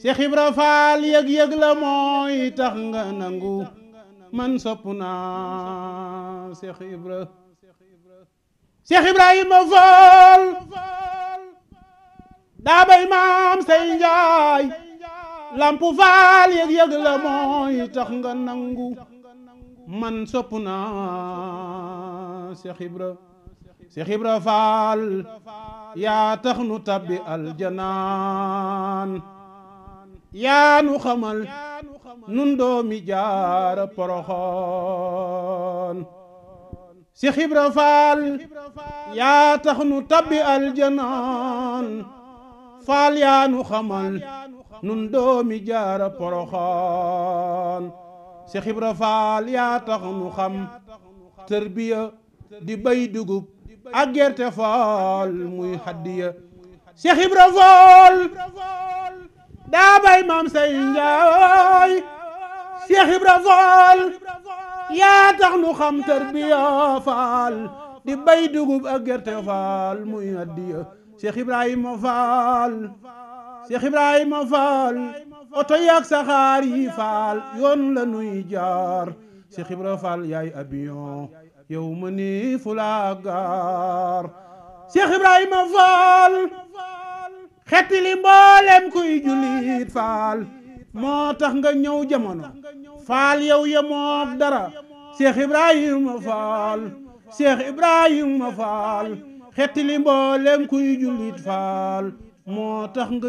Seex Ibra Faal yëg-yëg la mooy tax nga nangu man sopp naa Seex Ibra Seex Ibrahima Faal daa bay maam say njaay lampu faal yëg-yëg la mooy tax nga nangu man sopp naa Seex Ibra Seex Ibra Faal yaa tax nu tabbi aljanaan yaa nu xamal nun doomi jaara poroxoon Seex Ibra Faal yaa tax nu tabbi aljanaan faal yaa nu xamal nun doomi jaara poroxoon Seex Ibra Faal yaa tax nu xam tërbiya di bay dugub ak gerte faal muy haddiya Seex Ibra Faal daa bay maam say njaay Seex Ibra Faal yaa tax nu xam tërbiya faal di bay dugub ak gerte faal muy haddiya Seex Ibrahima Faal Seex Ibrahima Faal oto yaak saxaar yi faal yoon la nuy jaar Seex Ibra Faal yaay avion yow ma ni fu la gaar Seex Ibrahima Faal xetti li mboolem kuy jullit faal moo tax nga ñëw jamono faal yow yemook dara Seex Ibrahima Faal Seex Ibrahima Faal xetti li mboolem kuy jullit faal moo tax nga